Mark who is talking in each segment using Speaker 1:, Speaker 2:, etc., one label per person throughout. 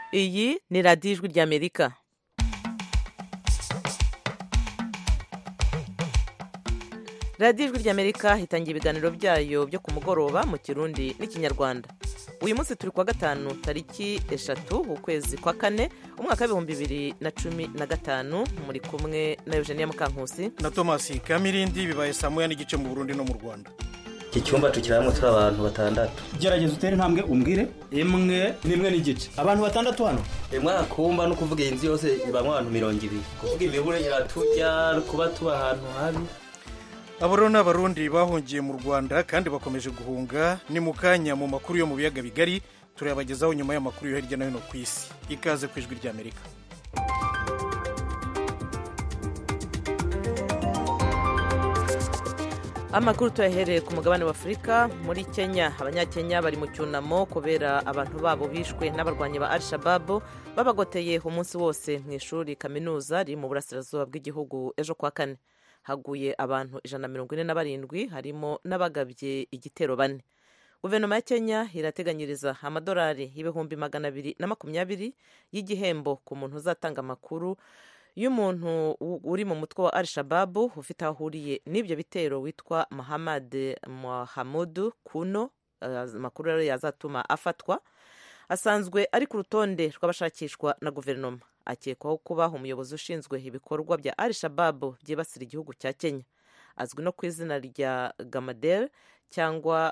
Speaker 1: iyi ni radiyo ijwi ry'amerika radiyo ijwi ry'amerika itangira ibiganiro byayo byo ku mugoroba mu kirundi n'ikinyarwanda uyu munsi turi kuwa gatanu tariki eshatu ukwezi kwa kane umwaka w'ibihumbi bibiri na cumi na gatanu muri kumwe na eugenia mukankusi
Speaker 2: na tomasi kamirindi bibaye saa moya n'igice mu burundi no mu rwanda
Speaker 3: iki cyumba tukiramo turi abantu batandatu
Speaker 4: gerageza utere intambwe umbwire imwe n'imwe n'igice abantu batandatu hano
Speaker 3: rimwe kumba no kuvuga iyi nzu yose ibamo abantu mirongo ibiri kuvuga imibure iratujya kuba tuba ahantu habi
Speaker 2: abo rero ni abarundi bahungiye mu rwanda kandi bakomeje guhunga ni mu kanya mu makuru yo mu biyaga bigari turayabagezaho nyuma y'amakuru yo hirya no hino ku isi ikaze ku ijwi ry'amerika
Speaker 1: amakuru tuyahereye ku mugabane wa afurika muri kenya abanyakenya bari mu cyunamo kubera abantu babo bishwe n'abarwanyi ba al shababu babagoteye umunsi wose mu ishuri kaminuza riri mu burasirazuba bw'igihugu ejo kwa kane haguye abantu ijana na mirongo ine na barindwi harimo n'abagabye igitero bane guverinoma ya kenya irateganyiriza amadolari y'ibihumbi magana abiri na makumyabiri y'igihembo ku muntu uzatanga amakuru y'umuntu uri mu mutwe wa al shababu ufite aho ahuriye n'ibyo bitero witwa muhammad muhamudu kuno amakuru rero yazatuma afatwa asanzwe ari ku rutonde rw'abashakishwa na guverinoma akekwaho kuba umuyobozi ushinzwe ibikorwa bya al shababu byibasira igihugu cya kenya azwi no ku izina rya gamadel cyangwa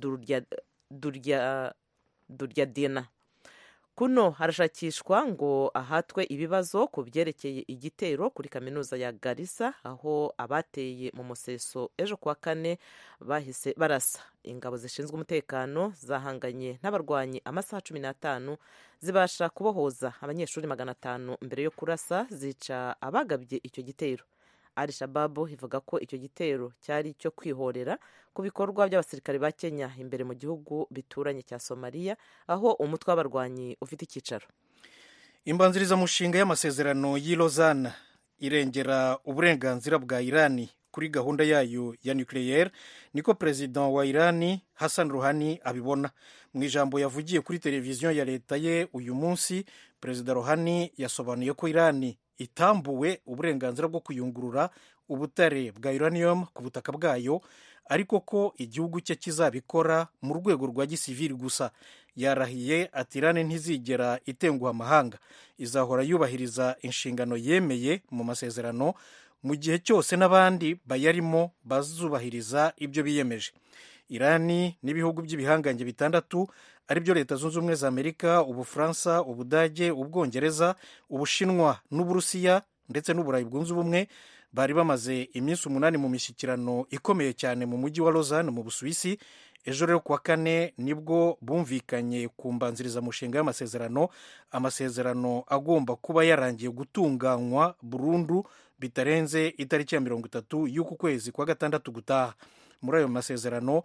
Speaker 1: durya dina kuno harashakishwa ngo ahatwe ibibazo ku byerekeye igitero kuri kaminuza ya garisa aho abateye mu museso ejo kuwa kane bahise barasa ingabo zishinzwe umutekano zahanganye n'abarwanyi amasaha cumi n'atanu zibasha kubohoza abanyeshuri magana atanu mbere yo kurasa zica abagabye icyo gitero al shababu ivuga ko icyo gitero cyari icyo kwihorera ku bikorwa by'abasirikare ba kenya imbere mu gihugu bituranye cya somaliya aho umutwe w'abarwanyi ufite icyicaro
Speaker 2: imbanzirizamushinga y'amasezerano y'i Lausanne irengera uburenganzira bwa irani kuri gahunda yayo ya nucleaire niko perezida wa irani hassan ruhani abibona mu ijambo yavugiye kuri televiziyo ya leta ye uyu munsi perezida ruhani yasobanuye ko irani itambuwe uburenganzira bwo kuyungurura ubutare bwa uranium ku butaka bwayo ariko ko igihugu cye kizabikora mu rwego rwa gisivili gusa yarahiye ati irani ntizigera itenguha amahanga izahora yubahiriza inshingano yemeye mu masezerano mu gihe cyose n'abandi bayarimo bazubahiriza ibyo biyemeje irani n'ibihugu by'ibihangange bitandatu aribyo leta zunze ubumwe za amerika ubufaransa ubudage ubwongereza ubushinwa n'uburusiya ndetse n'uburayi bwunze ubumwe bari bamaze iminsi umunani mu mishyikirano ikomeye cyane mu mujyi wa lausanne mu busuwisi ejo rero kuwa kane nibwo bumvikanye ku mbanzirizamushinga y'amasezerano amasezerano agomba kuba yarangiye gutunganywa burundu bitarenze itariki ya mirongo itatu y'uku kwezi kwa gatandatu gutaha muri ayo masezerano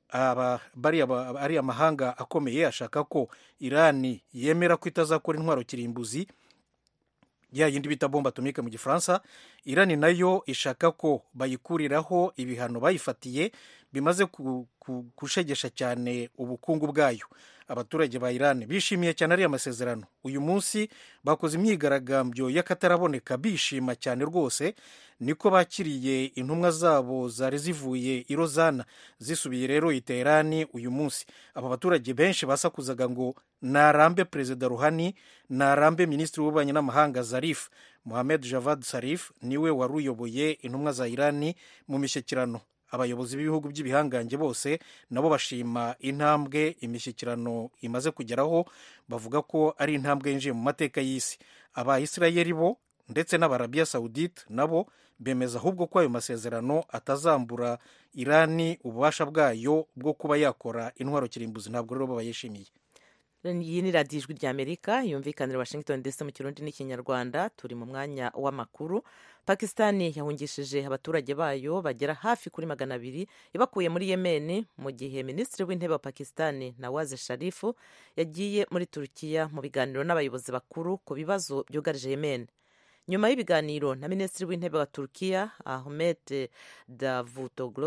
Speaker 2: ari amahanga akomeye ashaka ko irani yemera ko itazakora intwaro kirimbuzi ya yindi bita bomba atomike mu gifaransa irani nayo ishaka ko bayikuriraho ibihano bayifatiye bimaze gushegesha cyane ubukungu bwayo abaturage ba irani bishimiye cyane ariya masezerano uyu munsi bakoze imyigaragambyo y'akataraboneka bishima cyane rwose niko bakiriye intumwa zabo zari zivuye i Lausanne zisubiye rero i Teherani uyu munsi aba baturage benshi basakuzaga ngo narambe perezida ruhani narambe minisitiri w'ububanyi n'amahanga zarif muhamed javad sarif niwe wari uyoboye intumwa za irani mu mishyikirano abayobozi b'ibihugu by'ibihangange bose nabo bashima intambwe imishyikirano imaze kugeraho bavuga ko ari intambwe yinjiye mu mateka y'isi abayisirayeli bo ndetse n'abarabiya sawudite nabo bemeza ahubwo ko ayo masezerano atazambura irani ububasha bwayo bwo kuba yakora intwaro kirimbuzi ntabwo rero bayishimiye
Speaker 1: iyi ni radiyo ijwi ry'amerika yumvikanira washington ndetse mu kirundi n'ikinyarwanda turi mu mwanya w'amakuru pakisitani yahungishije abaturage bayo bagera hafi kuri magana abiri ibakuye muri yemeni mu gihe minisitiri w'intebe wa pakisitani nawaze sharifu yagiye muri turukiya mu biganiro n'abayobozi bakuru ku bibazo byugarije yemeni nyuma y'ibiganiro na minisitiri w'intebe wa turukiya ahmed davutoglu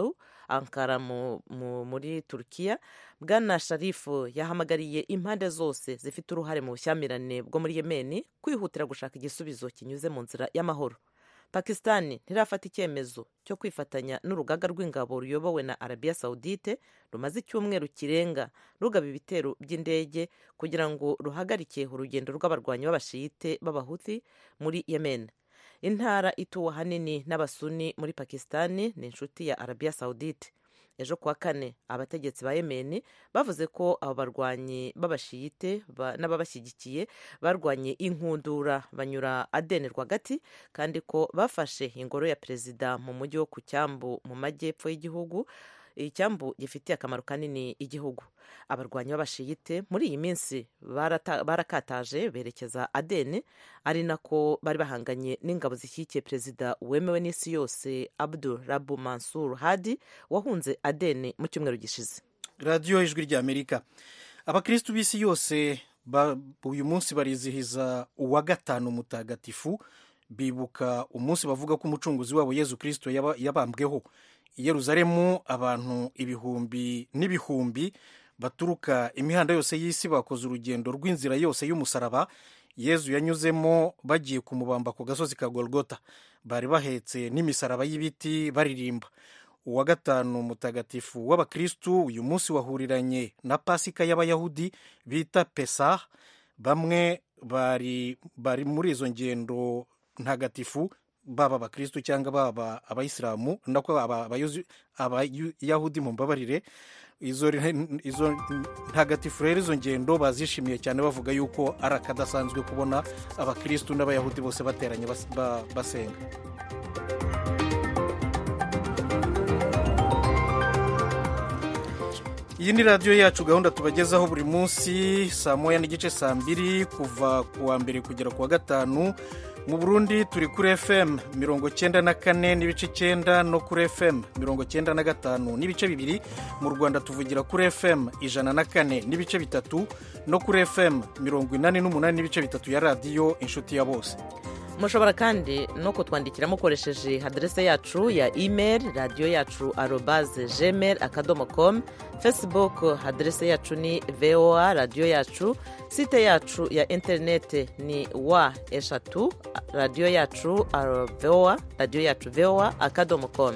Speaker 1: ankara mu, mu, muri turukiya bwana sharifu yahamagariye impande zose zifite uruhare mu bushyamirane bwo muri yemeni kwihutira gushaka igisubizo kinyuze mu nzira y'amahoro pakisitani ntirafata icyemezo cyo kwifatanya n'urugaga rw'ingabo ruyobowe na arabiya sawudite rumaze icyumweru kirenga rugaba ibitero by'indege kugira ngo ruhagarike urugendo rw'abarwanyi b'abashiyite b'abahuthi muri yemen intara ituwe ahanini n'abasuni muri pakisitani ni inshuti ya arabiya sawudite ejo kuwa kane abategetsi ba yemeni bavuze ko abo barwanyi b'abashiyite n'ababashyigikiye barwanye inkundura banyura adeni rwagati kandi ko bafashe ingoro ya perezida mu mujyi wo ku cyambu mu majyepfo y'igihugu icyambu gifitiye akamaro kanini igihugu abarwanyi b'abashiyite muri iyi minsi barakataje berekeza adeni ari nako bari bahanganye n'ingabo zishyigikiye perezida wemewe n'isi yose abdul rabu mansur hadi wahunze adeni mu cyumweru gishize
Speaker 2: radiyo ijwi ry'amerika abakirisitu b'isi yose uyu munsi barizihiza uwa gatanu mutagatifu bibuka umunsi bavuga ko umucunguzi wabo yezu kirisito yabambweho i yeruzalemu abantu ibihumbi n'ibihumbi baturuka imihanda yose y'isi bakoze urugendo rw'inzira yose y'umusaraba yezu yanyuzemo bagiye kumubamba ku gasozi ka golgota bari bahetse n'imisaraba y'ibiti baririmba uwa gatanu mutagatifu w'abakirisitu uyu munsi wahuriranye na pasika y'abayahudi bita pesah bamwe bari bari muri izo ngendo ntagatifu baba abakirisitu cyangwa baba abayisilamu nako abayahudi mu mbabarire izo ntagatifu rero izo ngendo bazishimiye cyane bavuga yuko ari akadasanzwe kubona abakirisitu n'abayahudi bose bateranye basenga iyi ni radiyo yacu gahunda tubagezaho buri munsi saa moya n'igice saa mbiri kuva ku wa mbere kugera ku wa gatanu mu burundi turi kuri fm mirongo cyenda na kane n'ibice icyenda no kuri fm mirongo cyenda na gatanu n'ibice bibiri mu rwanda tuvugira kuri fm ijana na kane n'ibice bitatu no kuri fm mirongo inani n'umunani n'ibice bitatu ya radiyo inshuti ya bose
Speaker 1: mushobora kandi no kutwandikira mukoresheje aderese yacu ya email radiyo yacu arobaze gmail akadomo com facebook aderese yacu ni voa radiyo yacu site yacu ya interinete ni wa eshatu radiyo yacu voa radiyo yacu voa akadomo com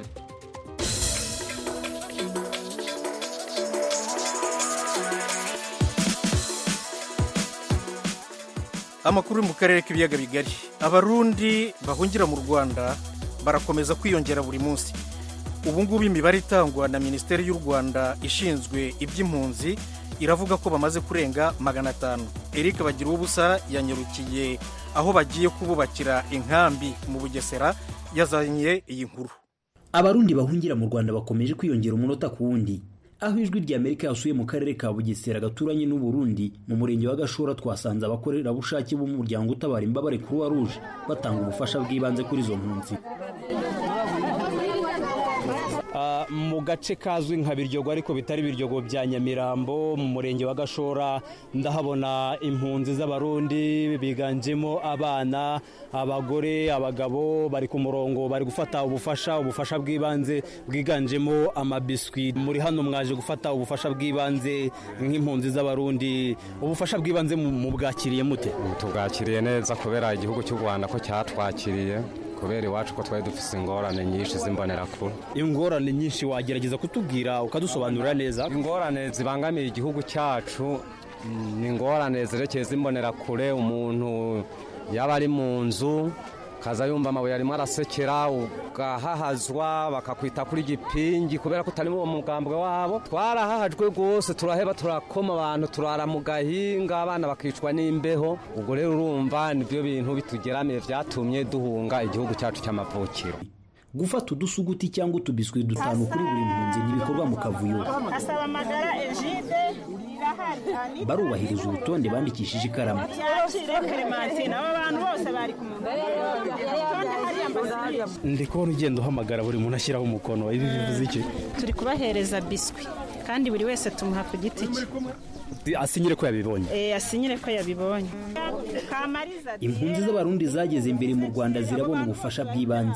Speaker 2: amakuru mu karere k'ibiyaga bigari abarundi bahungira mu rwanda barakomeza kwiyongera buri munsi ubu ngubu imibare itangwa na minisiteri y'u rwanda ishinzwe iby'impunzi iravuga ko bamaze kurenga magana atanu eric bagira ubusa yanyarukiye aho bagiye kububakira inkambi mu bugesera yazanye iyi nkuru
Speaker 5: abarundi bahungira mu rwanda bakomeje kwiyongera umunota ku wundi aho ijwi rya amerika yasuye mu karere ka bugesera gaturanye n'uburundi mu murenge wa gashora twasanze abakorerabushake b'umuryango utabara imbabare croix rouge batanga ubufasha bw'ibanze kuri izo mpunzi
Speaker 6: mu gace kazwi nka biryogo ariko bitari biryogo bya nyamirambo mu murenge wa gashora ndahabona impunzi z'abarundi biganjemo abana abagore abagabo bari ku murongo bari gufata ubufasha ubufasha bw'ibanze bwiganjemo amabiswi muri hano mwaje gufata ubufasha bw'ibanze nk'impunzi z'abarundi ubufasha bw'ibanze mu bwakiriye mute
Speaker 7: tubwakiriye neza kubera igihugu cy'u rwanda ko cyatwakiriye kubera iwacu ko twari dufite ingorane nyinshi z'imbonerakure
Speaker 6: ingorane nyinshi wagerageza kutubwira ukadusobanurira neza
Speaker 7: ingorane zibangamiye igihugu cyacu ni ingorane zerekeye z'imbonerakure umuntu yaba ari mu nzu kaza yumva amabuye arimo arasekera ugahahazwa bakakwita kuri gipingi kubera ko utari uwo mugambwe wabo twarahahajwe rwose turaheba turakoma abantu turara mu gahinga abana bakicwa n'imbeho ubwo rero urumva nibyo bintu bitugeramiye byatumye duhunga igihugu cyacu cy'amavukiro
Speaker 5: gufata udusuguti cyangwa utubiswi dutanu kuri buri mpunzi ntibikorwa mu kavuyo barubahiriza urutonde bandikishije ikaramu
Speaker 6: ndi kubona ugenda uhamagara buri muntu ashyiraho umukono ibi bivuze iki
Speaker 8: turi kubahereza biswi kandi buri wese tumuha ku giti cye
Speaker 6: asinyire ko yabibonye
Speaker 8: asinyire ko yabibonye
Speaker 5: impunzi z'abarundi zageze imbere mu rwanda zirabona ubufasha bw'ibanze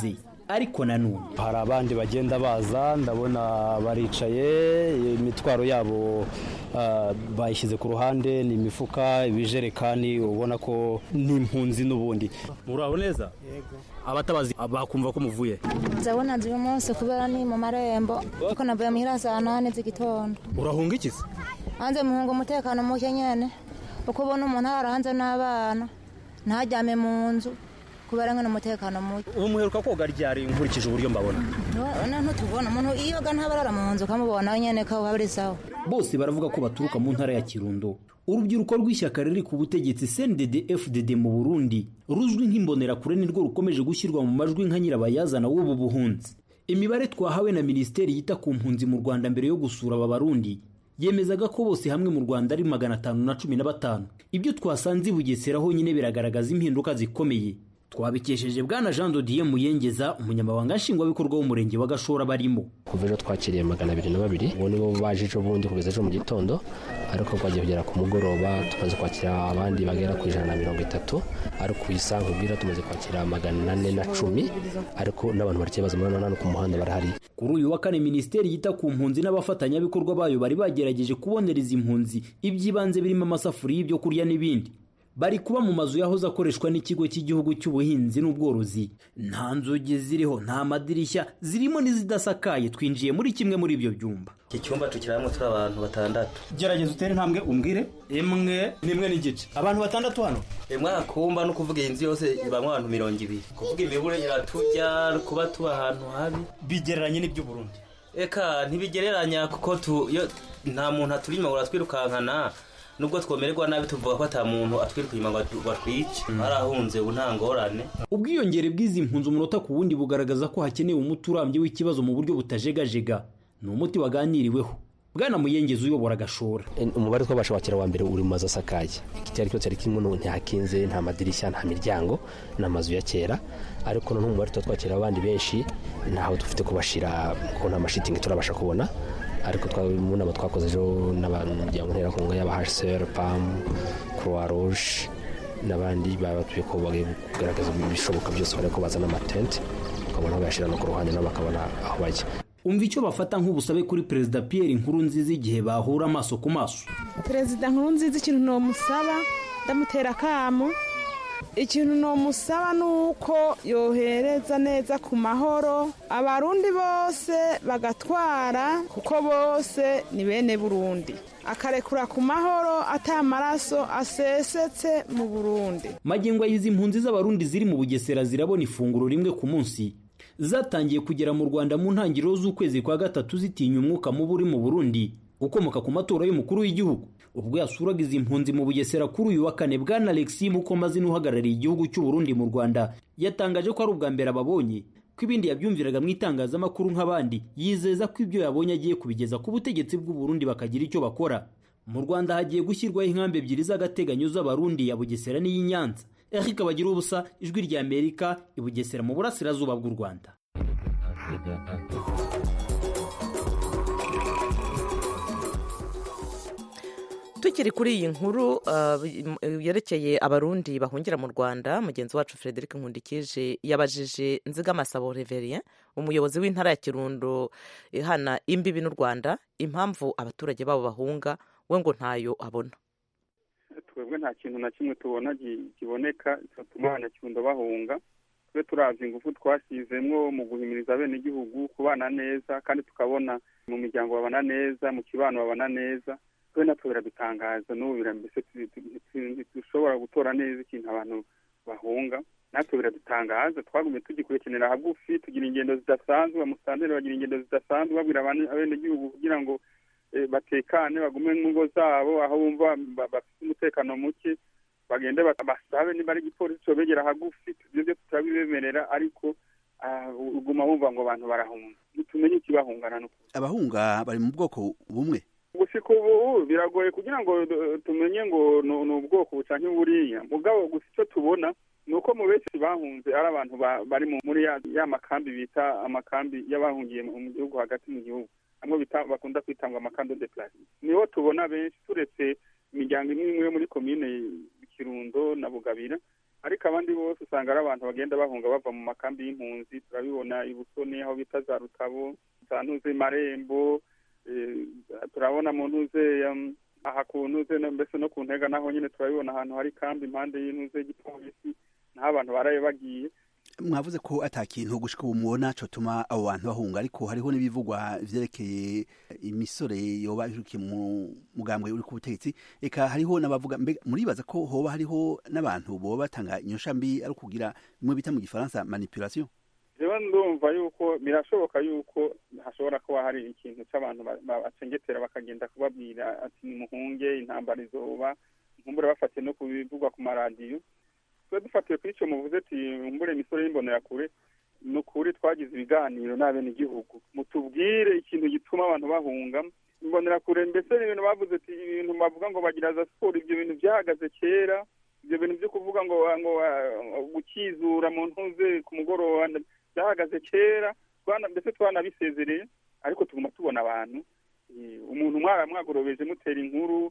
Speaker 5: ariko nanone
Speaker 6: hari abandi bagenda baza ndabona baricaye imitwaro yabo ah, bayishyize ku ruhande ni imifuka ibijerekani ubona ko ni impunzi n'ubundi muraho neza abatabazi bakumva ko muvuye
Speaker 9: ndabona nzi uyu munsi kubera ni mu marembo kuko navuye muhira saa nane z'igitondo
Speaker 6: urahunga iki se
Speaker 9: hanze muhunga umutekano muke nyene uko ubona umuntu ahara hanze n'abana ntajyame mu nzu kubera ngene umutekano muke
Speaker 6: ubu muheruka koga ryari nkurikije uburyo mbabona
Speaker 9: none ntutubona umuntu iyoga ntabarara mu nzu ukamubona nyene ko habari sawa
Speaker 5: bose baravuga ko baturuka mu ntara ya kirundo urubyiruko rw'ishyaka riri ku butegetsi cndd fdd mu burundi ruzwi nk'imbonerakure nirwo rukomeje gushyirwa mu majwi nka nyirabayazana w'ubu buhunzi imibare twahawe na minisiteri yita ku mpunzi mu rwanda mbere yo gusura aba barundi yemezaga ko bose hamwe mu rwanda ari magana atanu na cumi na batanu ibyo twasanze i bugesera honyine biragaragaza impinduka zikomeye twabikesheje bwana jean dodiye muyengeza umunyamabanga nshingwabikorwa w'umurenge wa gashora barimo
Speaker 10: kuva ejo twakiriye magana abiri na babiri ubu nibo baje ejo bundi kugeza ejo mu gitondo ariko twagiye kugera ku mugoroba tumaze kwakira abandi bagera ku ijana na mirongo itatu ariko ku isaha nkubwira tumaze kwakira magana ane na cumi ariko n'abantu bari baza muri hano ku muhanda barahari
Speaker 5: kuri uyu wa kane minisiteri yita ku mpunzi n'abafatanyabikorwa bayo bari bagerageje kubonereza impunzi iby'ibanze birimo amasafuriya y'ibyo kurya n'ibindi bari kuba mu mazu yahoze akoreshwa n'ikigo cy'igihugu cy'ubuhinzi n'ubworozi nta nzugi ziriho nta madirishya zirimo n'izidasakaye twinjiye muri kimwe muri ibyo byumba
Speaker 3: iki cyumba tukiramo turi abantu batandatu
Speaker 4: gerageza utere intambwe umbwire imwe n'imwe n'igice abantu batandatu hano
Speaker 3: mwaka kumba no kuvuga iyi nzu yose ibamo abantu mirongo ibiri kuvuga imibure iraturya kuba tuba ahantu habi
Speaker 4: bigereranye n'iby'uburundi
Speaker 3: eka ntibigereranya kuko tu iyo nta muntu aturi inyuma ngo uratwirukankana nubwo twomererwa nabi tuvuga ko ata muntu atwiruka inyuma ngo atwice barahunze ubu nta ngorane
Speaker 5: ubwiyongere bw'izi mpunzi umunota ku wundi bugaragaza ko hakenewe umuti urambye w'ikibazo mu buryo butajegajega ni umuti waganiriweho bwana muyengezi uyobora agashora
Speaker 10: umubare twabasha kwakira wa mbere uri mu mazu asakaye icyari cyose ari kimwe ntihakinze nta madirishya nta miryango ni amazu ya kera ariko noneho umubare tuba twakira abandi benshi ntaho dufite kubashira kuko nta mashitingi turabasha kubona ariko mu nama twakoze ejo n'abanyamuryango nterakunga y'aba hsr pam croix rouge n'abandi babatuye ko bagiye kugaragaza ibishoboka byose bariko ko bazana amatente ukabona aho bayashyira no ku ruhande nabo bakabona aho bajya
Speaker 5: umva icyo bafata nk'ubusabe kuri perezida Pierre Nkurunziza igihe bahura amaso ku maso
Speaker 11: perezida Nkurunziza ikintu nomusaba ndamutera akamu ikintu nomusaba ni uko yohereza neza ku mahoro abarundi bose bagatwara kuko bose ni bene burundi akarekura ku mahoro atamaraso asesetse mu burundi
Speaker 5: magingo y'izi mpunzi z'abarundi ziri mu bugesera zirabona ifunguro rimwe ku munsi zatangiye kugera mu rwanda mu ntangiriro z'ukwezi kwa gatatu zitinya umwuka mubi uri mu burundi ukomoka ku matora y'umukuru w'igihugu ubwo yasuraga izi mpunzi mu bugesera kuri uyu wa kane bwana alexi mukomazina uhagarariye igihugu cy'u Burundi mu rwanda yatangaje ko ari ubwa mbere ababonye ko ibindi yabyumviraga mu itangazamakuru nk'abandi yizeza ko ibyo yabonye agiye kubigeza ku butegetsi bw'u Burundi bakagira icyo bakora mu rwanda hagiye gushyirwaho inkambi ebyiri z'agateganyo z'abarundi ya bugesera n'iyi nyanza eric bagira ubusa ijwi rya amerika i bugesera mu burasirazuba bw'u rwanda
Speaker 1: tukiri kuri iyi nkuru yerekeye abarundi bahungira mu rwanda mugenzi wacu frederic nkundikije yabajije nzigamasabo reverien umuyobozi w'intara ya kirundo ihana imbibi n'u rwanda impamvu abaturage babo bahunga we ngo ntayo abona
Speaker 12: twebwe nta kintu na kimwe tubona kiboneka cyatuma abanyakirundo bahunga twe turazi ingufu twashyizemwo mu guhimiriza abenegihugu kubana neza kandi tukabona mu miryango babana neza mu kibano babana neza twe natwe biradutangaza n'ubu mbese dushobora gutora neza ikintu abantu bahunga natwe biradutangaza twagumye tugikurikiranira hagufi tugira ingendo zidasanzwe amusanteri bagira ingendo zidasanzwe babwira abenegihugu kugira ngo batekane bagume mu ngo zabo aho bumva bafite umutekano muke bagende basabe niba ari igipolisi cobegera hagufi ibyo byo turabibemerera ariko uguma wumva ngo abantu barahunga ntitumenye ikibahungana n'ukuri
Speaker 13: abahunga bari mu bwoko bumwe
Speaker 12: gushika ubu biragoye kugira ngo tumenye ngo ni ubwoko bucanke buriya mugabo gusa icyo tubona ni uko mu benshi bahunze ari abantu bari muri ya makambi bita amakambi y'abahungiye mu gihugu hagati mu gihugu amwe bakunda kwitanga amakando de plasi niho tubona benshi turetse imiryango imwe imwe yo muri komine kirundo na bugabira ariko abandi bose usanga ari abantu bagenda bahunga bava mu makambi y'impunzi turabibona i busoni aho bita za rutabo za ntuze marembo turabona mu ntuze aha ku ntuze mbese no ku ntega naho nyine turabibona ahantu hari kambi impande y'intuze y'igipolisi naho abantu baraye bagiye
Speaker 13: mwavuze ko ata kintu gushika ubu mubona cotuma abo bantu bahunga ariko hariho n'ibivugwa vyerekeye imisore yoba irukiye mu mugambwe uri ku butegetsi eka hariho n'abavuga mbega muribaza ko hoba hariho n'abantu boba batanga inyosha mbi ari kugira bimwe bita mu gifaransa manipulation
Speaker 12: jewe ndumva yuko birashoboka yuko hashobora kuba hari ikintu c'abantu bacengetera bakagenda kubabwira ati nimuhunge intambara izoba nkumbure bafatiye no kubivugwa ku maradiyo twe dufatiye kuri icyo muvuze ati mbure imisoro y'imbonerakure ni ukuri twagize ibiganiro n'abenegihugu mutubwire ikintu gituma abantu bahunga imbonerakure mbese ni ibintu bavuze ati ibintu bavuga ngo bagira za siporo ibyo bintu byahagaze kera ibyo bintu byo kuvuga ngo ngo gukizura mu ntuze ku mugoroba byahagaze kera mbese twanabisezereye ariko tuguma tubona abantu umuntu mwagorobeje mutera inkuru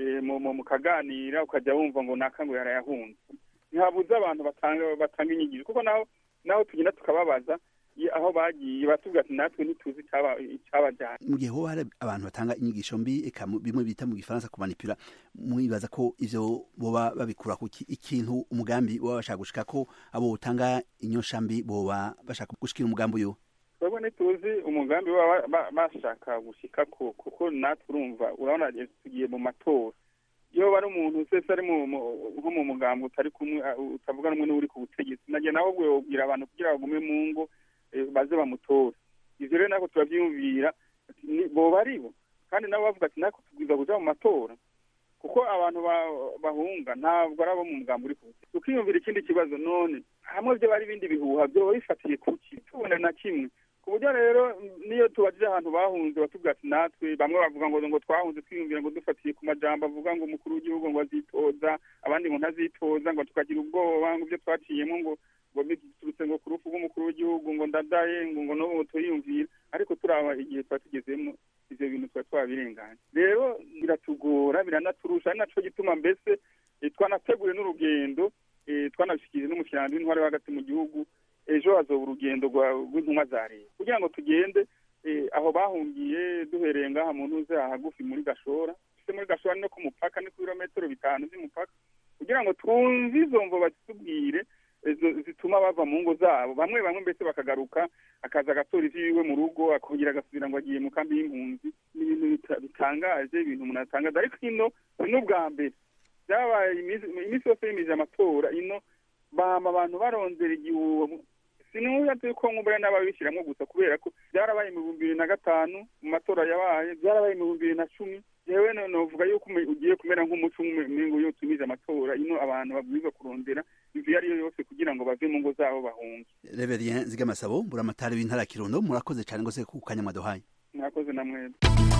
Speaker 12: mukaganira ukajya wumva ngo naka ngo yarayahunze ntihabuze abantu batanga batanga inyigisho kuko naho naho tugenda tukababaza aho bagiye batubwira ati natwe ntituzi icyabajyana
Speaker 13: mu gihe hoba hari abantu batanga inyigisho mbi eka bimwe bita mu gifaransa kumanipura mwibaza ko ivyo boba babikura kuki ikintu umugambi boba bashaka gushika ko abo utanga inyosha mbi boba bashaka gushikira umugambi uyu
Speaker 12: twebwe ntituzi umugambi baba bashaka gushika ko kuko natwe urumva urabona tugiye mu matora iyo bari umuntu wese ari nko mu mugambi utari kumwe utavuga rumwe n'uri ku butegetsi nagiye nawe ubwo yobwira abantu kugira bagume mu ngo baze bamutore ivyo rero nako turavyiyumvira boba ari bo kandi nabo bavuga ati nako tubwiza kuja mu matora kuko abantu bahunga ntabwo ari abo mu mugambi uri ku butegetsi tukiyumvira ikindi kibazo none hamwe vyo bari ibindi bihuha vyoba bifatiye kuki tubona na kimwe ku buryo rero niyo tubajije ahantu bahunze batubwira ati natwe bamwe bavuga ngo ngo twahunze twiyumvira ngo dufatiye ku majambo avuga ngo umukuru w'igihugu ngo azitoza abandi ngo ntazitoza ngo tukagira ubwoba ngo ibyo twaciyemo ngo ngo biturutse ngo ku rupfu rw'umukuru w'igihugu ngo ndadaye ngo ngo n'ubu turiyumvira ariko turaba igihe tuba tugezemo ivyo bintu tuba twabirenganya rero biratugora biranaturusha ari naco gituma mbese twanateguye n'urugendo twanabishikirije n'umushyirano w'intwari wo hagati mu gihugu ejo hazoba urugendo rw'intumwa za leta kugira ngo tugende aho bahungiye duhereye ngaha mu ntuze hagufi muri gashora tuse muri gashora no ku mupaka ni ku birometero bitanu by'umupaka kugira ngo twumve izo mvo batubwire zituma bava mu ngo zabo bamwe bamwe mbese bakagaruka akaza agatora ivyiwe mu rugo akongera agasubira ngo agiye mu kambi y'impunzi ni ibintu bitangaje ibintu umuntu atangaza ariko ino ni ubwa mbere byabaye iminsi yose yimije amatora ino bama abantu barondera igihuha sinuya yuko nk'ubura n'ababishyiramo gusa kubera ko byarabaye mu bihumbi bibiri na gatanu mu matora yabaye byarabaye mu bihumbi bibiri na cumi yewe novuga yuko ugiye kumera nk'umuco umengo iyo utumije amatora ino abantu babwirizwa kurondera inzu iyo ari yo yose kugira ngo bave mu ngo zabo bahunge
Speaker 13: reverien zigamasabo buramatari w'intara ya kirundo murakoze cyane rwose ku kanya mwaduhaye
Speaker 12: mwakoze na mwebwe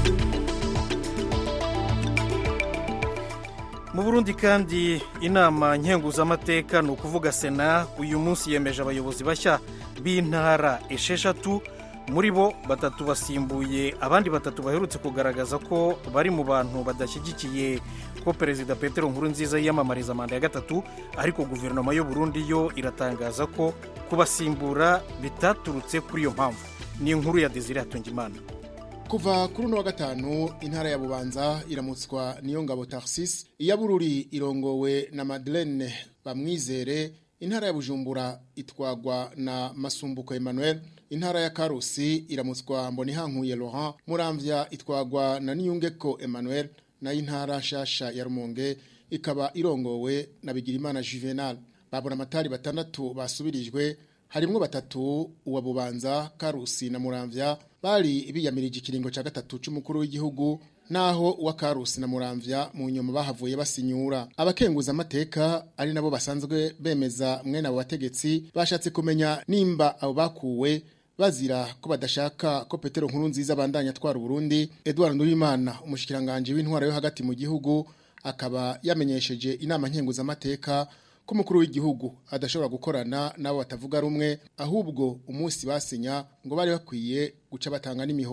Speaker 2: mu burundi kandi inama nkenguzamateka ni ukuvuga sena uyu munsi yemeje abayobozi bashya b'intara esheshatu muri bo batatu basimbuye abandi batatu baherutse kugaragaza ko bari mu bantu badashyigikiye ko perezida petero nkuru nziza yiyamamariza manda ya gatatu ariko guverinoma y'u Burundi yo iratangaza ko kubasimbura bitaturutse kuri iyo mpamvu ni inkuru ya desire hatungimana
Speaker 14: kuva kuri uno wa gatanu intara ya bubanza iramutswa niyo ngabo Tarsis iya bururi irongowe na Madeleine bamwizere intara ya bujumbura itwagwa na masumbuko Emmanuel intara ya karusi iramutswa mbonihankuye Laurent muramvya itwagwa na niyungeko Emmanuel nayo intara shasha ya rumonge ikaba irongowe na bigirimana Juvenal babura amatari batandatu basubirijwe harimwo batatu uwa bubanza karusi na muramvya bari biyamirije ikiringo cya gatatu cy'umukuru w'igihugu naho uwa karusi na muramvya mu nyuma bahavuye basinyura abakenguza amateka ari nabo basanzwe bemeza mwene abo bategetsi bashatse kumenya nimba abo bakuwe bazira ko badashaka ko Petero nkuru nziza abandanya atwara Burundi Edouard Ndurimana umushikiranganje w'intwara yo hagati mu gihugu akaba yamenyesheje inama nkenguza amateka ko umukuru w'igihugu adashobora gukorana nabo batavuga rumwe ahubwo umunsi basinya ngo bari bakwiye guca batanga n'imihoho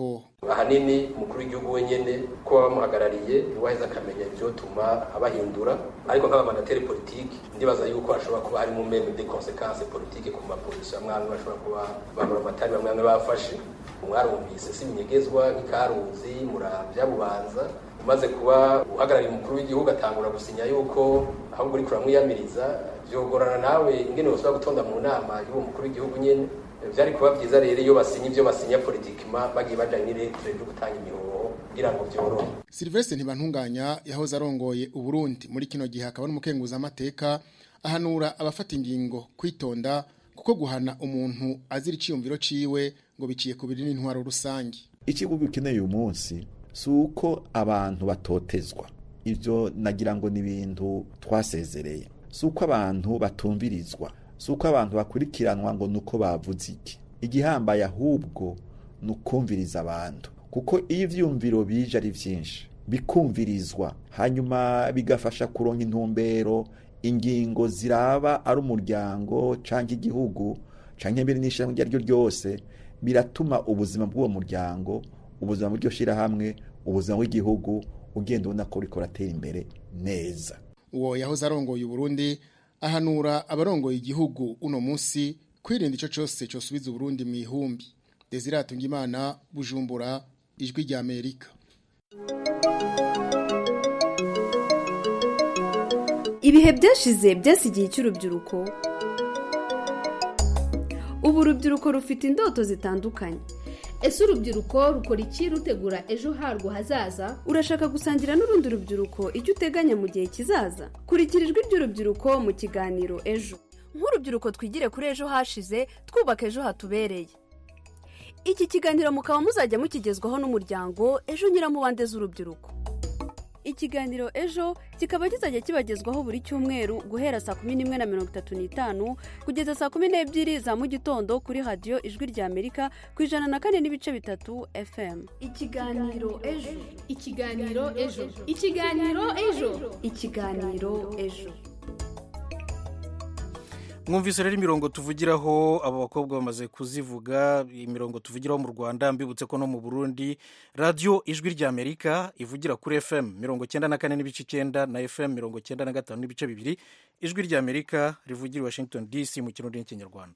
Speaker 15: ahanini umukuru w'igihugu wenyene ko baba bamuhagarariye niwaheza akamenya ivyotuma abahindura ariko nk'abamandateri politiki ndibaza yuko hashobora kuba harimo meme de conséquences politike ku maposition amwe amwe bashobora kuba bamuramatari bamwe bamwe bafashe mwarumvise si ibinyegezwa nk'ikaruzi muravya bubanza umaze kuba uhagarariye umukuru w'igihugu atangura gusinya yuko ahubwo uriko uramwiyamiriza vyogorana nawe ingene wosubira gutonda mu nama y'uwo mukuru w'igihugu nyene vyari kuba vyiza rero iyo basinya ivyo basinya politikima bagiye bajanye n'iretre ryo gutanga imihoho kugira ngo vyorohe
Speaker 14: Sylvestre Ntibantunganya yahoze arongoye Uburundi muri kino gihe akaba n'umukenguza amateka ahanura abafata ingingo kwitonda kuko guhana umuntu azira iciyumviro ciwe ngo biciye ku biri n'intwaro rusangi
Speaker 16: ikigo gikeneye uyu munsi si uko abantu batotezwa ibyo nagira ngo ni ibintu twasezereye si uko abantu batumvirizwa si uko abantu bakurikiranwa ngo ni uko bavuze iki igihambaye ahubwo ni ukumviriza abantu kuko iyo ibyumviro bije ari byinshi bikumvirizwa hanyuma bigafasha kuronka intumbero ingingo ziraba ari umuryango cyangwa igihugu cyangwa mbere n'ishyirahamwe iryo ari ryo ryose biratuma ubuzima bw'uwo muryango ubuzima bw'iryo shyirahamwe ubuzima bw'igihugu ugenda ubona ko buriko buratera imbere neza
Speaker 14: uwo yahoze arongoye Uburundi ahanura abarongoye igihugu uno munsi kwirinda ico cose cosubiza Uburundi mu ihumbi Desire Tungimana Bujumbura ijwi rya Amerika
Speaker 17: ibihe byashize byasigiye cy'urubyiruko ubu urubyiruko rufite indoto zitandukanye
Speaker 18: ese urubyiruko rukora iki rutegura ejo harwo hazaza
Speaker 17: urashaka gusangira n'urundi rubyiruko icyo uteganya mu gihe kizaza kurikira ijwi ry'urubyiruko mu kiganiro ejo
Speaker 19: nk'urubyiruko twigire kuri ejo hashize twubaka ejo hatubereye iki kiganiro mukaba muzajya mukigezwaho n'umuryango ejo nyiramubande z'urubyiruko ikiganiro ejo kikaba kizajya kibagezwaho buri cyumweru guhera saa kumi n'imwe na mirongo itatu n'itanu kugeza saa kumi n'ebyiri za mu gitondo kuri radiyo ijwi rya amerika ku ijana na kane n'ibice bitatu fm
Speaker 18: ikiganiro ejo ikiganiro ejo ikiganiro ejo
Speaker 17: ikiganiro ejo
Speaker 2: mwumvise rero imirongo tuvugiraho abo bakobwa bamaze kuzivuga imirongo tuvugiraho mu rwanda mbibutse ko no mu burundi radiyo ijwi rya amerika ivugira kuri fm mirongo cyenda na kane n'ibice icyenda na fm mirongo cyenda na gatanu n'ibice bibiri ijwi rya amerika rivugira i washington dc mu kirundi n'ikinyarwanda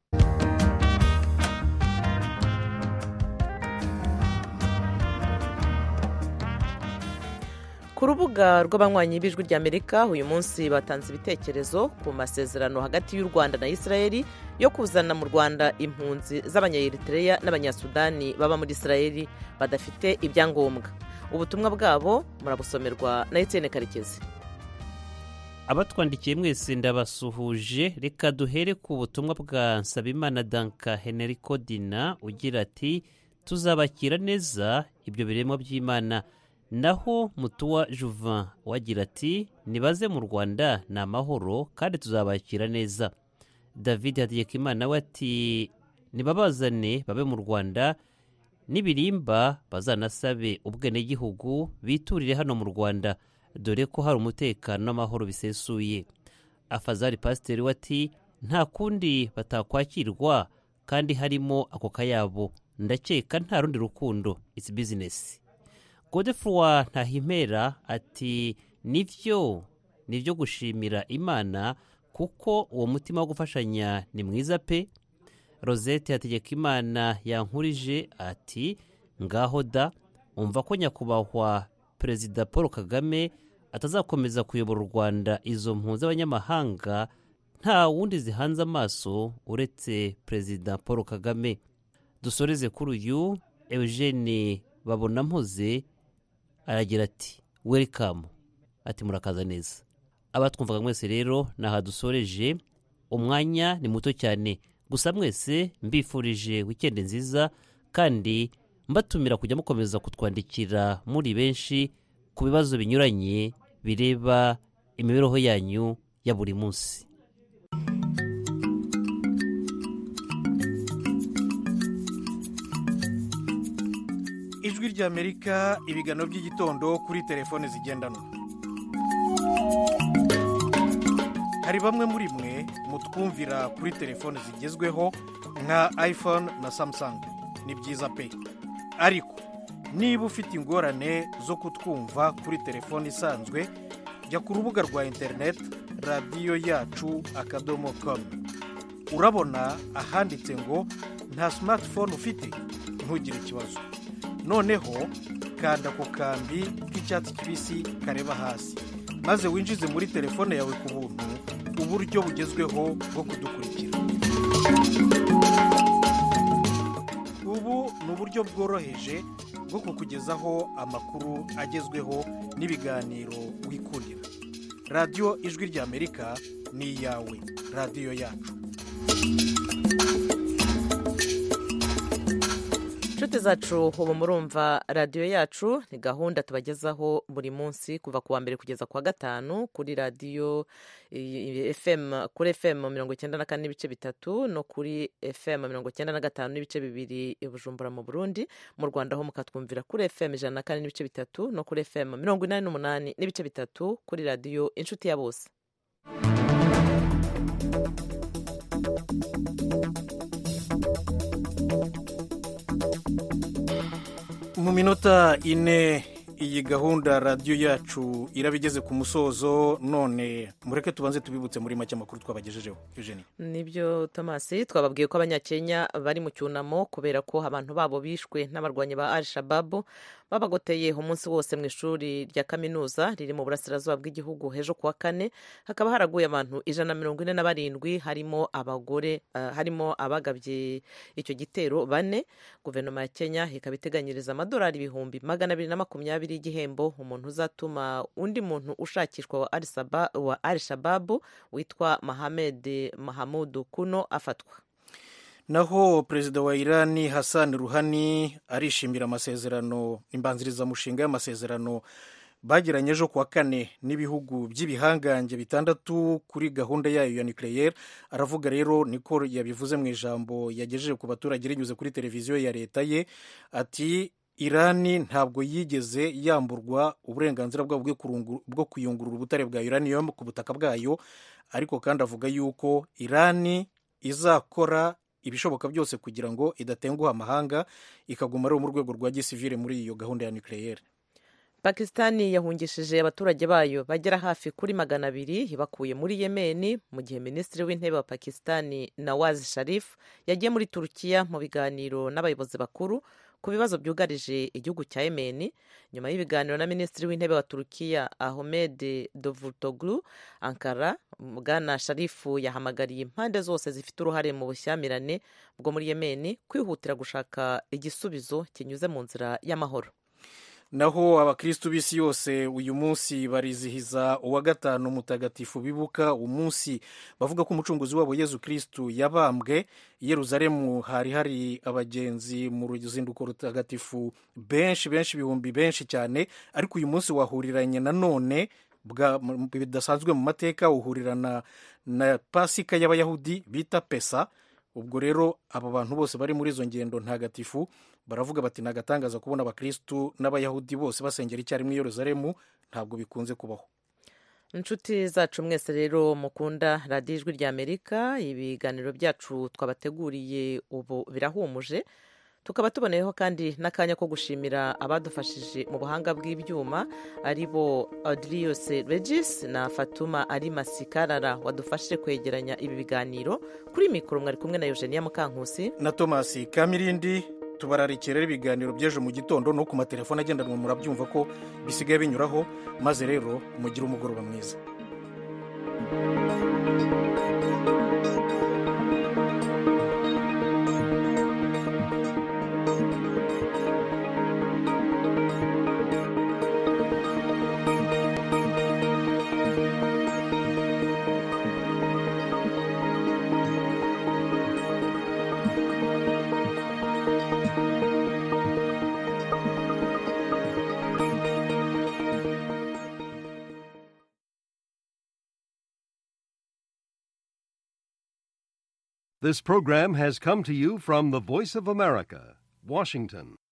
Speaker 1: ku rubuga rw'abanywanyi b'ijwi ry'amerika uyu munsi batanze ibitekerezo ku masezerano hagati y'u rwanda na israeli yo kuzana mu rwanda impunzi z'abanyayeritreya n'abanyasudani baba muri israeli badafite ibyangombwa ubutumwa bwabo murabusomerwa na etienne karekezi
Speaker 20: abatwandikiye mwese ndabasuhuje reka duhere ku butumwa bwa nsabimana danka henerico dina ugira ati tuzabakira neza ibyo biremwa by'imana naho mutuwa juvan wagira ati nibaze mu rwanda ni amahoro kandi tuzabakira neza david hategekimana we ati nibabazane babe mu rwanda n'ibirimba bazanasabe ubwenegihugu biturire hano mu rwanda dore ko hari umutekano n'amahoro bisesuye afazari pasiteri we ati nta kundi batakwakirwa kandi harimo ako kayabo ndakeka nta rundi rukundo isi bizinesi godefroy ntahimpera ati nibyo nibyo gushimira imana kuko uwo mutima wo gufashanya ni mwiza pe rosette hategeka imana yankurije ati ngaho da umva ko nyakubahwa perezida paul kagame atazakomeza kuyobora u rwanda izo mpunzi z'abanyamahanga nta wundi zihanze amaso uretse perezida paul kagame dusoreze kuri uyu eugene babona mpoze aragira ati welikamu ati murakaza neza abatwumvaga mwese rero ni aha dusoreje umwanya ni muto cyane gusa mwese mbifurije wikendi nziza kandi mbatumira kujya mukomeza kutwandikira muri benshi ku bibazo binyuranye bireba imibereho yanyu ya buri munsi
Speaker 2: ijwi ry'amerika ibiganiro by'igitondo kuri telefone zigendanwa hari bamwe muri mwe mutwumvira kuri telefone zigezweho nka iphone na samsung ni byiza pe ariko niba ufite ingorane zo kutwumva kuri telefone isanzwe jya ku rubuga rwa interineti radiyo yacu akadomo komu urabona ahanditse ngo nta simatifone ufite ntugire ikibazo noneho kanda ku kambi k'icyatsi kibisi kareba hasi maze winjize muri telefone yawe ku buntu uburyo bugezweho bwo kudukurikira ubu ni uburyo bworoheje bwo kukugezaho amakuru agezweho n'ibiganiro wikurira radiyo ijwi ry'amerika ni iyawe radiyo yacu
Speaker 1: inshuti zacu ubu murumva radiyo yacu ni gahunda tubagezaho buri munsi kuva ku wa mbere kugeza ku wa gatanu kuri radiyo fm kuri fm mirongo icyenda na kane n'ibice bitatu no kuri fm mirongo icyenda na gatanu n'ibice bibiri i bujumbura mu burundi mu rwanda ho mukatwumvira kuri fm ijana na kane n'ibice bitatu no kuri fm mirongo inani n'umunani n'ibice bitatu kuri radiyo inshuti ya bose
Speaker 2: mu minota ine iyi gahunda radiyo yacu iraba igeze ku musozo none mureke tubanze tubibutse muri make amakuru twabagejejeho eugenie
Speaker 1: nibyo tomasi twababwiye ko abanyakenya bari mu cyunamo kubera ko abantu babo bishwe n'abarwanyi ba al shababu babagoteye umunsi wose mu ishuri rya kaminuza riri mu burasirazuba bw'igihugu hejo kuwa kane hakaba haraguye abantu ijana na mirongo ine na barindwi harimo abagore uh, harimo abagabye icyo gitero bane guverinoma ya kenya ikaba iteganyiriza amadolari ibihumbi magana abiri na makumyabiri y'igihembo umuntu uzatuma undi muntu ushakishwa wa al shababu witwa mahamed mahamudu kuno afatwa
Speaker 2: naho perezida wa irani hassan ruhani arishimira amasezerano imbanzirizamushinga y'amasezerano bagiranye ejo kuwa kane n'ibihugu by'ibihangange bitandatu kuri gahunda yayo ya nucleaire aravuga rero niko yabivuze mu ijambo yagejeje ku baturage rinyuze kuri televiziyo ya leta ye ati irani ntabwo yigeze yamburwa uburenganzira bwabo bwo kuyungurura ubutare bwa uranium ku butaka bwayo ariko kandi avuga yuko irani izakora ibishoboka byose kugira ngo idatenguha amahanga ikaguma ari mu rwego rwa gisivire muri iyo gahunda ya nucleaire
Speaker 1: pakisitani yahungishije abaturage bayo bagera hafi kuri magana abiri ibakuye muri yemeni mu gihe minisitiri w'intebe wa pakisitani nawaz sharif yagiye muri turukiya mu biganiro n'abayobozi bakuru ku bibazo byugarije igihugu cya yemeni nyuma y'ibiganiro na minisitiri w'intebe wa turukiya ahmed davutoglu ankara bwana sharifu yahamagariye impande zose zifite uruhare mu bushyamirane bwo muri yemeni kwihutira gushaka igisubizo kinyuze mu nzira y'amahoro
Speaker 2: naho abakirisitu b'isi yose uyu munsi barizihiza uwa gatanu mutagatifu bibuka umunsi bavuga ko umucunguzi wabo yezu kirisitu yabambwe i yeruzalemu hari hari abagenzi mu ruzinduko rutagatifu benshi benshi ibihumbi benshi cyane ariko uyu munsi wahuriranye nanone bidasanzwe mu mateka uhurirana na pasika y'abayahudi bita pesa ubwo rero aba bantu bose bari muri izo ngendo ntagatifu baravuga bati ni agatangaza kubona abakirisitu n'abayahudi bose basengera icyarimwe i yeruzalemu ntabwo bikunze kubaho
Speaker 1: inshuti zacu mwese rero mukunda radiyo ijwi rya amerika ibiganiro byacu twabateguriye ubu birahumuje tukaba tuboneyeho kandi n'akanya ko gushimira abadufashije mu buhanga bw'ibyuma ari bo adrius regis na fatuma ari masikarara wadufashije kwegeranya ibi biganiro kuri mikoro mwari kumwe na eugenia mukankusi
Speaker 2: na thomas kamirindi tubararikira ibiganiro by'ejo mu gitondo no ku matelefone agendanwa murabyumva ko bisigaye binyuraho maze rero mugire umugoroba mwiza
Speaker 21: This program has come to you from the Voice of America, Washington.